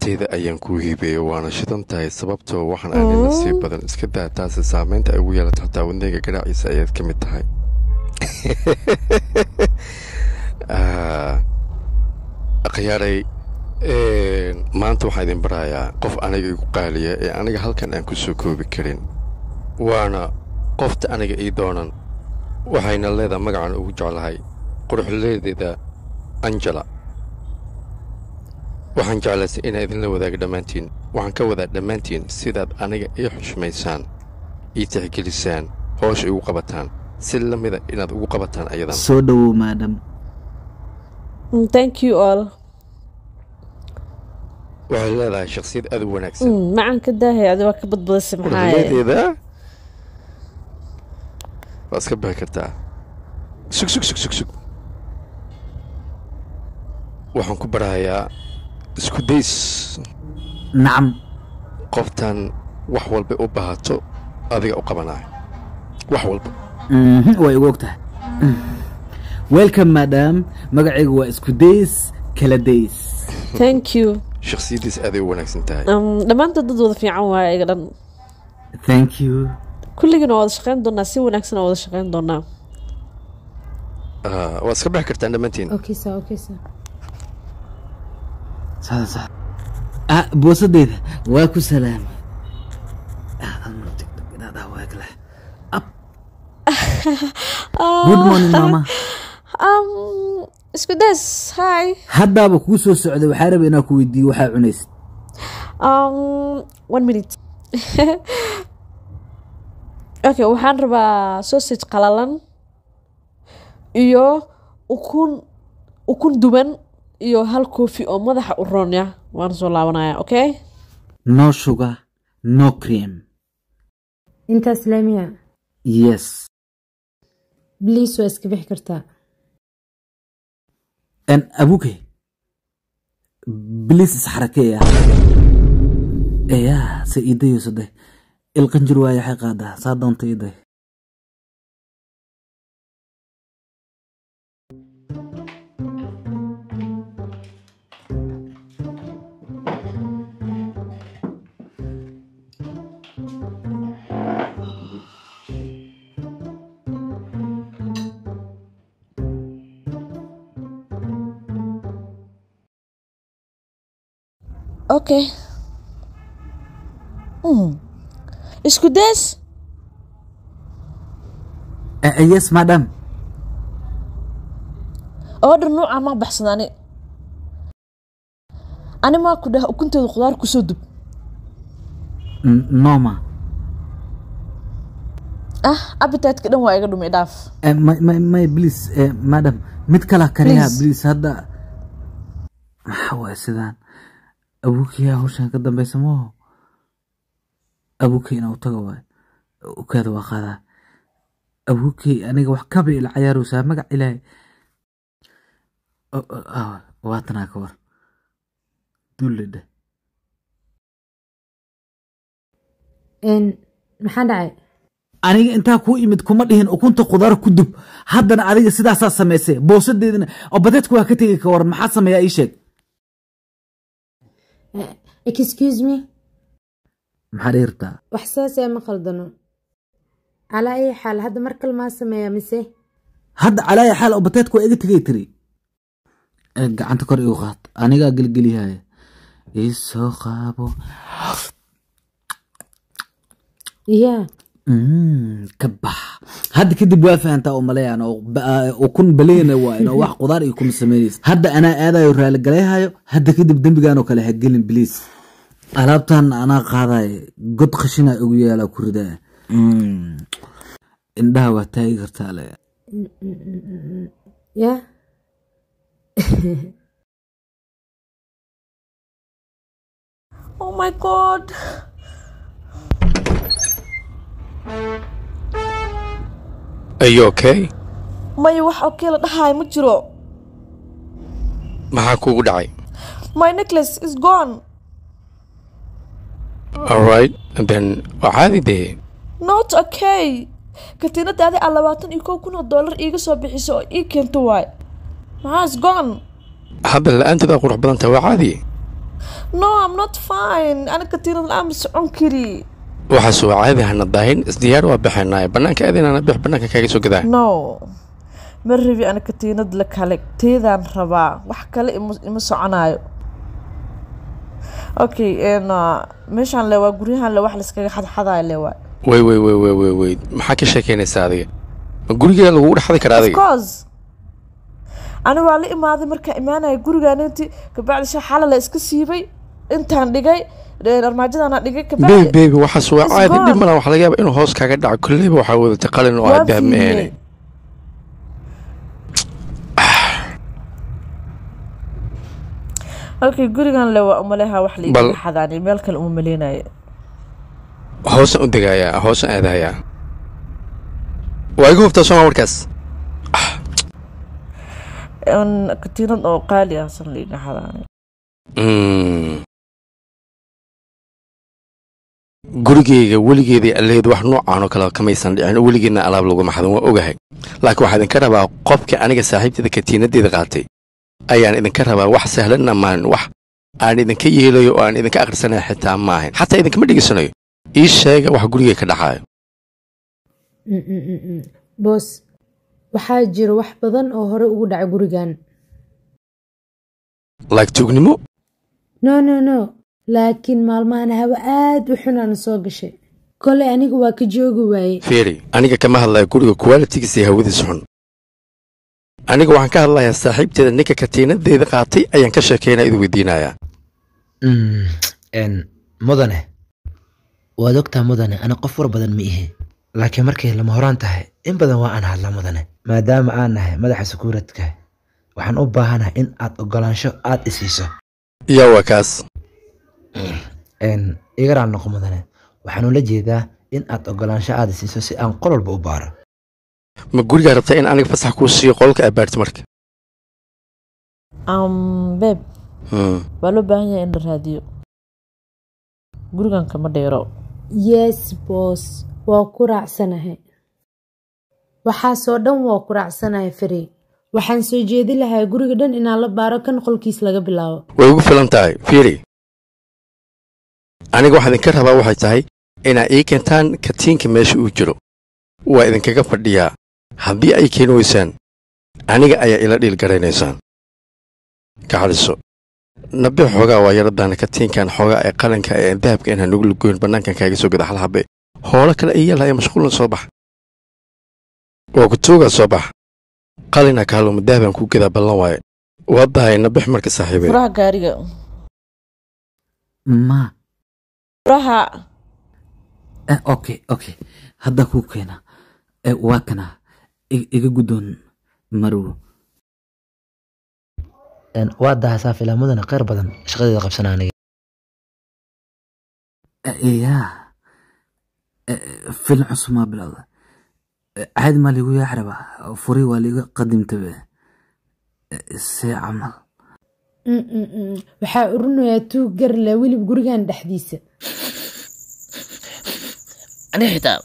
nafteyda ayaan kuu hiibeeyo waana shidan tahay sababtoo waxaan aanay nasiib badan iska daa taasi saamaynta ay ugu yeelato xataa wadnayga garaaciisa ayaad ka mid tahay khiyaaray maanta waxaan idin barayaa qof aniga igu qaaliya ee aniga halkan aan ku soo koobi karin waana qofta aniga ii doonan waxayna leedaha magacan ugu jeclahay quruxleedeeda anjela waxaan jeclaysay inaan idinla wadaaga dhammaantiin waxaan ka wadaa dhammaantiin sidaad aniga ii xushmaysaan ii tixgelisaan hoosha igu qabataan si la mida inaad ugu qabataan ayadan soo dhowow maadam thank you all waxay leedahay shakhsiyad aad u wanaagsan macaan ka daahay adi waa ka badbadisay maxaa quruxleedeeda waa iska bixi kartaa sug sug sug sug sug waxaan ku barahayaa isku days nacam qoftan wax walba u baahato adiga u qabanayo wax walba Mhm, way igu og tahay welcome madam magacaygu waa isku days kala days thank you shakhsiyaddiis aaday u wanaagsan tahay Um, dhammaantood dad wada fiican waaye iga dhan thank you kulligiina waa wada shaqayn doonaa si wanaagsan waa wada shaqayn doonaa Ah, waad iska bixi kartaan dhammaantiin Okay, sir. Okay, sir. saada sax ah boosadeyda waa ku salaamay Ah, hal mar degdeg inaad ah waa kale Up. good morning mama um, isku days hi haddaaba kuu soo socday waxaa raba inaa ku weydiiyo waxaa cunaysid um, one minute okay waxaan rabaa sausage qalalan iyo ukun ukun duban iyo hal koofi oo madaxa u ronya waan soo laabanaya okay no sugar no cream Inta Islaamiya. yes Please waa iska bixi kartaa. n abuke bilis isxarakeeya eyaa se iidayo sade ilqanjir waayo waxay qaadaa saa doonta iiday okay mm. isku days Eh, eh, yes madam order nuuca ma baxsada ani ani maa ku dhah ukunteedu khudaar kusoo dub N- noma ah appetite-ka dhan waa iga dhumay dhaaf Eh, may may may please eh, madam mid kala kariyaa Please. please hadda maxaa waay sidaan abuukiyaa hawshan ka dambeysa maho abuukey inaa u taga waay ukaada waa qaadaa abuukey aniga wax kaba ila cayaarowsaa magac ilaahay O- o- ah, waatanaa ka war dulle dheh Een maxaa dhacay? aniga intaa kuu imid kuma dhihin ukunta khudaar ku dub haddana adiga sidaasaa samaysay boosadeedana oo badeedka waa ka tegi ka waran maxaa sameeyaa ii sheeg Eh, Excuse me. maxaa dhihi rabtaa Wax saas ah ma qaldano. Calaa ay xaal hadda mar kale maa sameeyaa mise? hadda calaaya xaal oo bateedka waa iga tegay tiri Eh, gacanta kor igu qaad anigaa gelgelihaya isoo qaabo Yeah. Mm, ka bax hadda kadib waa fahantaa oo maleeyaan oo ba- ah, ukun baleyna waa inoo wax qudaar iyo kuma samaynaysa hadda anaa aadayo raaligalayhayo hadda kadib dembigaan oo kale ha gelin bliis alaabtan anaa qaadayo god khashina ugu yaala ku ridaa Mm, indhaha waa taagi kartaa le Yeah. oh my god are you okay maya wax okey la dhahayo ma jiro maxaa kuugu dhacay my necklace is gone alright then waa caadi dee not okay katiinadaadi aa labaatan iyo kow kun oo dollar iiga soo bixiso oo ii keento waay maxaa is gone hadda la-aanteeda qurux badan tahay waa caadi no i'm not fine ana katiinad la-aan ma socon kari waxaas waa caadi hana daahin isdiyaar waa baxaynaaye bannaanka aadinana bix bannaanka kaaga soo gadaa no ma rabi ana katiinad la kale teedaan rabaa wax kale ima ima soconaayo okay n meeshaan le waa guryahan le wax layskaga xadxadayo le waay wey wey wey wey wey wey maxaa ka sheekeynaysaa adiga ma gurigeeda lagugu dhexdi karaa of adiga course ani waa la imaaday markaan imaanaya gurigaan inti kabacdi sha xala la iska siibay intaan dhigay ee, armaajadana dhigay bebi kabacdi bebi waxaas waa It's caadi gone. dhib mala waxa laga yaaba inuu hoos kaaga dhaco kolleyba waxaa wadatay qalin oo waa aad dahab fiiriyey. meene okay gurigan le waa umaleha wax la Bal- iiga xadaani meel kale uma maleynayo hoosan u degayaa hoosan aadahayaa waa igu hubtaa sooma markaas n katiinad oo qaali ah san la iiga xadaani Mm. gurigeyga weligeedii alleed wax noocaan oo kale kamaysan dhicin weligeedna alaab laguma xadin waa ogahay laakiin waxaa idinka rabaa qofka aniga saaxiibteeda katiinadeeda qaatay ayaan idinka rabaa wax sahlanna maahan wax aan idinka yeelayo oo aan idinka akhrisanayo xitaa maahan xataa idinkama dhegaysanayo ii sheega wax gurigay ka dhacayo Mm, mm, mm, mm. boos waxaa jira wax badan oo hore ugu dhacay gurigan laag tuugnimo no no no laakiin maalmahan hawo aad u xunaana soo gashay kolay aniga waa ka joogi waaye fiiri aniga kama hadlaya guriga kuwaalitigiisa iyo hawadiisa xun aniga waxaan ka hadlayaa saaxiibteeda ninka katiinadeeda qaatay ayaan ka sheekaynaa idu weydiinayaa Mm, een, mudane waad ogtaa mudane ana qof war badan ma ihi laakiin markay lama horaan tahay in badan waa aan hadlaa mudane maadaama aan nahay madaxa sukuuradka waxaan u baahanahay in aad ogolaansho aad isiiso yaa waa kaas Een, iga raal noqo mudane waxaan ula jeedaa in aad ogolaansho aad isiiso si aan qol walba u baaro ma gurigaa rabtaa in aniga fasax kuu siiyo qolka abaarti marka um, beeb Hmm. waa loo baahan yahay in la raadiyo gurigan kama dheero yes boos waa ku raacsanahay waxaasoo dhan waa ku raacsanahay fari waxaan soo jeedi lahaa guriga dhan inaan la baaro kan qolkiis laga bilaabo way ugu filan tahay fiiri aniga waxaa idinka rabaa waxay tahay inaa ii keentaan katiinka meesha uu jiro waa idinkaga fadhiyaa haddii ay keeni weysaan aniga ayaa ila dhiil garaynaysaan ka xaliso nabi xoogaa waa yaradaan katiinkan xoogaa ee qalinka ee dahabka inaan nagu lugoyn bannaankan kaaga soo gada hal habe hoolo kale ay yeelaya mashquulna soo bax waa ku tuugaa soo bax qalina kaaluma dahabaan ku gadaa ballan waaye waa dahay nabix marka saaxiibey furaha gaariga ma furaha eh, okay okay hadda kuu keena eh, waa kana I- iga guddoon marow Een, waa dahasaa filaa mudane kheyr badan shaqadeeda qabsana aniga Eh, yaa Eh, film cusub maa bilowda Eh, caadi maa liigu yaaxraba furi waa liiga qadimtabe Eh, see camal Mm, mm, mm. waxaa urinayaa tuug gar leh welib gurigan dhexdiisa aniga xitaa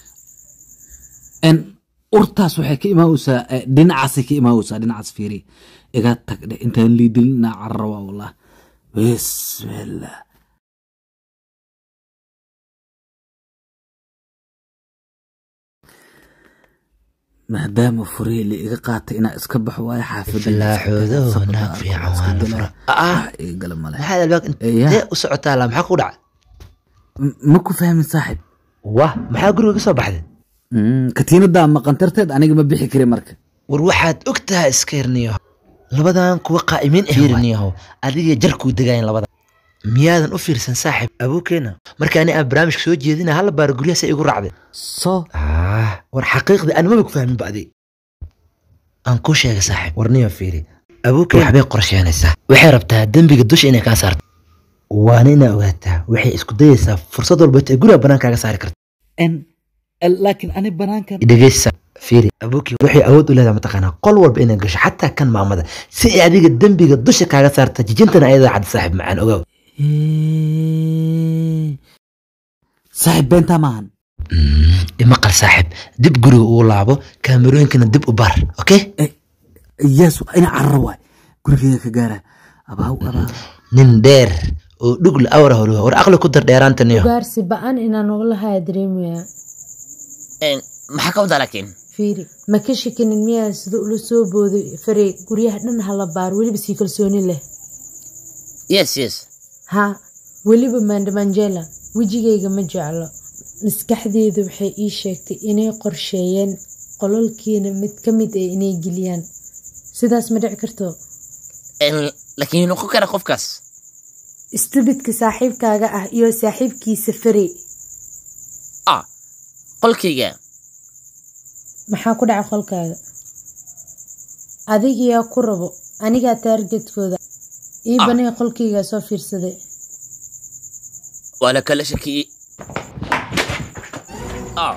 En urtaas waxay ka imaaweysaa eh, dhinacaasay ka imaaweysaa dhinacaas fiiri iga tag dhe intaan liidilin inaa cararaba wallah bismillah maadaama furihii la iga qaatay inaa iska baxo waayo xaafadda filaaxoodo naag fiican waa la fura ah iga gala male maxaad albaab Eh, yaa. intee u socotaa la maxaa ku dhaca M- ma ku fahmin saaxib wah maxaa guriga ka soo baxday Mm, katiinadaa maqan tarteed aniga ma bixi kari marka war waxaad og tahay iska hirniyo labadan kuwa qaa'imiin ah hirniyahow adiga jarkuu degayan labada miyaadan u fiirsan saaxib abuukeena marka ani aan barnaamijka soo jeedina halla baaro guryahaas igu raacday soo ah war xaqiiqdii aan maba ku fahmin ba adi aan kuu sheega saaxib warniyo fiiri abuukeen waxbay qorsheynaysaa waxay rabtaa dembiga dusha inay kaa saarto waana inaa ogaataa waxay isku dayaysaa fursad walba ee guriga bannaan kaaga saari karta En- en, laakiin ani banaankan dhegeysa fiiri abuukii waxay awood u leedahay mataqaanaa qol walba inay gasho xataa kan maamada si ay adiga dembiga dusha kaaga saarta jijintana ayadaa cadda saaxib macaan ogaaw Eh, saaxib beentaa maahan imaqal saaxib dib guriga uu laabo kaamerooyinkana dib u bar okay yes ina cararo waay gurigeyga ka gaara abaaw abaaw nin dheer oo dhugl awra holuha war aqli ku dar dheeraantaniyo ugaarsi ba-an inaan ugala haya dareemayaa Een, maxaa ka wadaa laakiin fiiri ma ka shakinin miyaa sida ula soo booday farey guryaha dhan hala baar weliba sii kalsooni leh yes yes ha weliba maandhamanjela wejigayga ma jeclo maskaxdeedu waxay ii sheegtay inay qorsheeyeen qololkiina mid ka mid ah inay geliyaan sidaas ma dhici karto Een, laakiin noqon kara qofkaas istubidka saaxiibkaaga ah iyo saaxiibkiisa farey ah qolkayga maxaa ku dhaca qolkaaga adigiyaa ku rabo anigaa taargetkooda ii Ah. banay qolkaygaa soo fiirsaday waa la kala shakiyey ah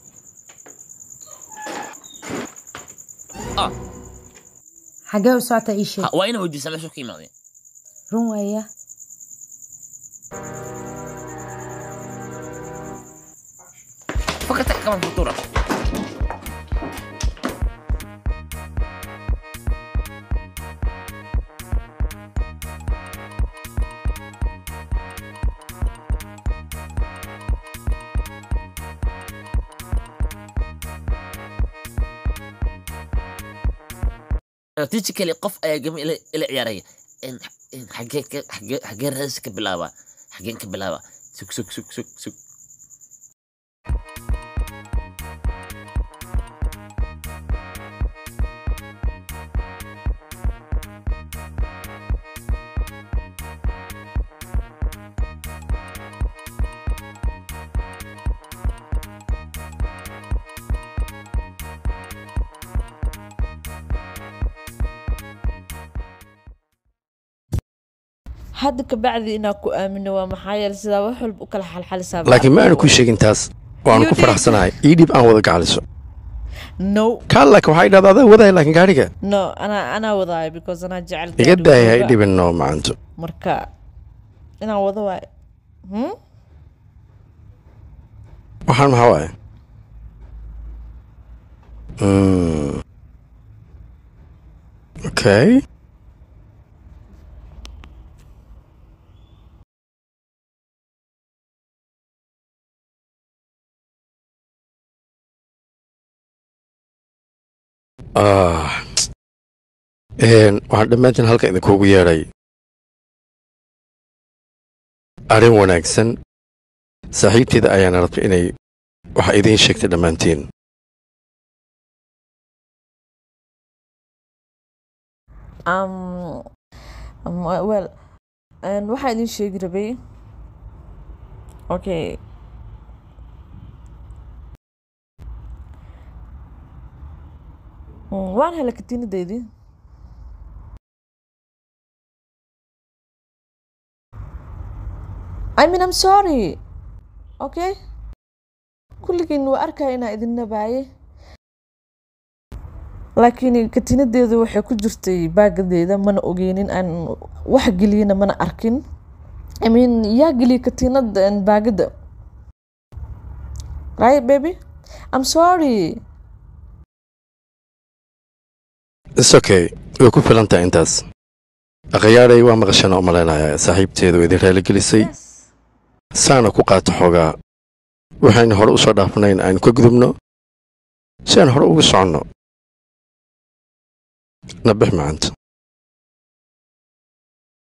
ah xagee u socotaa ii sheeg ha, waa ina weydiisa meesha ka imaadeen run waaya fakata kaman futura strategically qof ayaa gami ila ila ciyaaraya Een, een, xagee ka xagee xagee raadis ka bilaaba xageen ka bilaaba sug sug sug sug sug hadda kabacdi inaa ku aamino waa maxaa yeele sidaa wax walba u kala xalxalisaa laakiin ma aanu ku sheegin taas waanu ku faraxsanahay ii dhib aan wada gacaliso no kaa laakiin waxaa idhahda adaa wadaya laakiin gaadhiga no anaa anaa wadaayo because anaa jecel iga gaadhi daaya ha wadooga. i dhibin noo macanto marka inaan wado waayo hmm? waxaan maxaa waaye Mm. okay ah Een, waxaan dhammaantiin halka idinkuugu yeedhay arrin wanaagsan saaxiibteeda ayaana rabtay inay waxa idiin sheegtay dhammaantiin um, um, well um, waxaa idin sheegi rabay okay Mm, waan helay katiinadeydii I mean I'm sorry okay kulligiin waa arkaya inaa idin nabaaye laakiin katiinadeedu waxay ku jirtay baagadeeda mana ogeynin aan wax geliyena mana arkin I mean yaa geliyay katiinada and baagada right baby I'm sorry is okay way ku filan tahay intaas akhayaaday waa maqashana u malaynayaa saaxiibteedu idin raaligelisay yes saana ku qaato xoogaa waxaynu hore u soo dhaafnayn aynu ka gudubno si aan hore ugu soconno nabix macanta